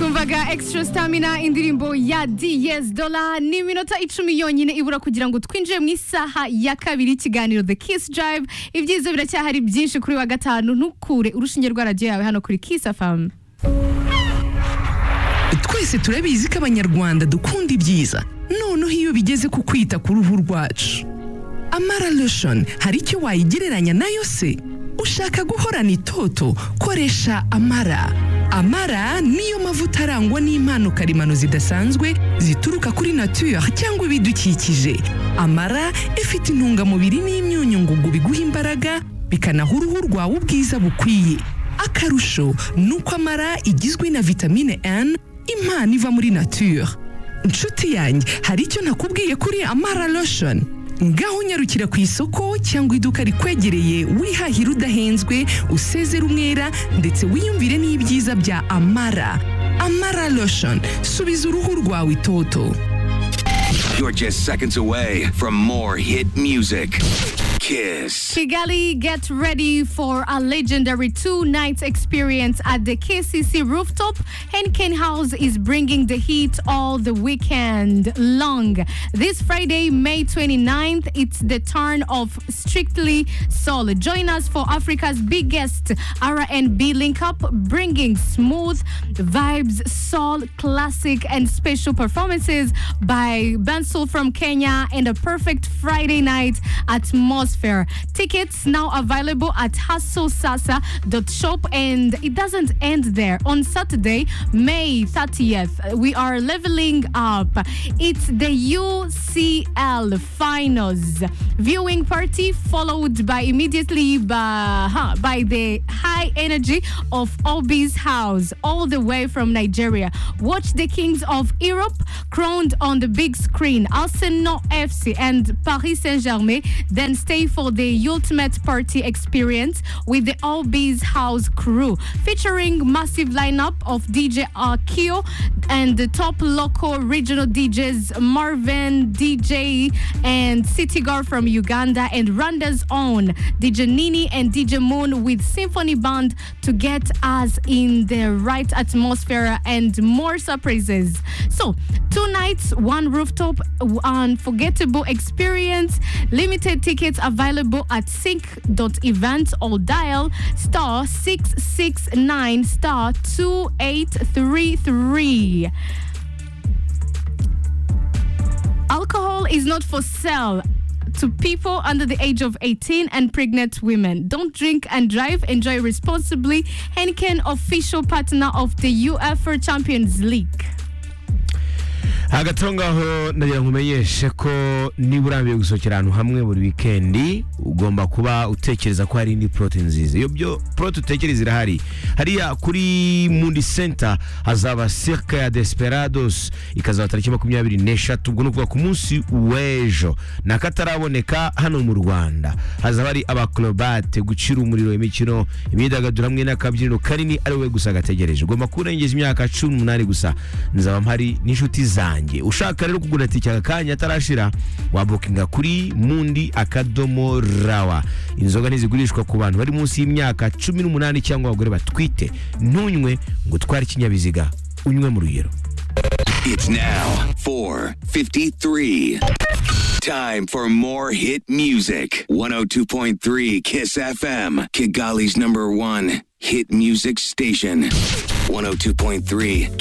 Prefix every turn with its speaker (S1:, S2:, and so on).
S1: Uwaga, extra stamina indirimbo ya DS Dola ni iminota icumi yonyine ibura kugira ngo twinjire mu isaha ya kabiri y'ikiganiro The Kiss Drive. Ibyiza biracyahari byinshi kuri wa gatanu, ntukure urushinge rwa radiyo yawe hano kuri Kiss FM.
S2: twese turabizi ko abanyarwanda dukunda ibyiza noneho iyo bigeze ku kwita ku ruhu rwacu amara lotion hari icyo wayigereranya nayo se ushaka guhorana itoto koresha amara amara niyo mavuta arangwa n'impano karemano zidasanzwe zituruka kuri nature cyangwa ibidukikije amara ifite intungamubiri n'imyunyu ngugu biguha imbaraga bikanaha uruhu rwawe ubwiza bukwiye akarusho ni uko amara igizwe na vitamine N impano iva muri nature inshuti yanjye hari icyo nakubwiye kuri amara lotion ngaho unyarukira ku isoko cyangwa iduka rikwegereye wihahira udahenzwe usezere umwera ndetse wiyumvire n'ibyiza bya amara amara lotion subiza uruhu rwawe itoto
S3: You're just seconds away from more hit music. Kiss.
S1: Kigali, get ready for a legendary two night experience at the KCC rooftop. Henken House is bringing the heat all the weekend long. This Friday, May 29th, it's the turn of Strictly Soul. Join us for Africa's biggest R&B link up, bringing smooth vibes, soul, classic, and special performances by Bensoul from Kenya and a perfect Friday night atmosphere. Tickets now available at hustosasa.shop and it doesn't end there. On Saturday, May 30th, we are leveling up. It's the UCL finals viewing party followed by immediately by, huh, by the high energy of Obi's house all the way from Nigeria. Watch the Kings of Europe crowned on the big screen, Arsenal FC and Paris Saint-Germain, then stay for the ultimate party experience with the All Bees House crew, featuring massive lineup of DJ Akio and the top local regional DJs Marvin, DJ and City Girl from Uganda and Rwanda's own DJ Nini and DJ Moon with symphony band to get us in the right atmosphere and more surprises. So, two nights, one rooftop, unforgettable experience. Limited tickets available at sync.events or dial star 669 star 2833. Alcohol is not for sale to people under the age of 18 and pregnant women. Don't drink and drive. Enjoy responsibly. Henken, official partner of the UEFA Champions League.
S4: hagati aho ngaho ndagira ngo umenyeshe ko niba urambiwe gusohokera ahantu hamwe buri wikendi ugomba kuba utekereza ko hari indi porote nziza iyo byo porote utekereza irahari hariya kuri mundi senta hazaba sirika ya desiperadosi ikazaba tariki makumyabiri n'eshatu ubwo ni ukuvuga ku munsi w'ejo n'akataraboneka hano mu rwanda hazaba hari abakorobate gucira umuriro imikino imyidagaduro hamwe n'akabyiniro kanini ari wowe gusa gategereje ugomba kurengeza imyaka cumi n'umunani gusa nzaba mpari n'inshuti zanjye zanjye ushaka rero kugura tike aka kanya atarashira wabukinga kuri mundi akadomo rawa inzoga ntizigurishwa ku bantu bari munsi y'imyaka cumi n'umunani cyangwa abagore batwite ntunywe ngo utware ikinyabiziga unywe mu rugero
S3: It's now 4:53. Time for more hit music. 102.3 Kiss FM, Kigali's number 1 hit music station. 102.3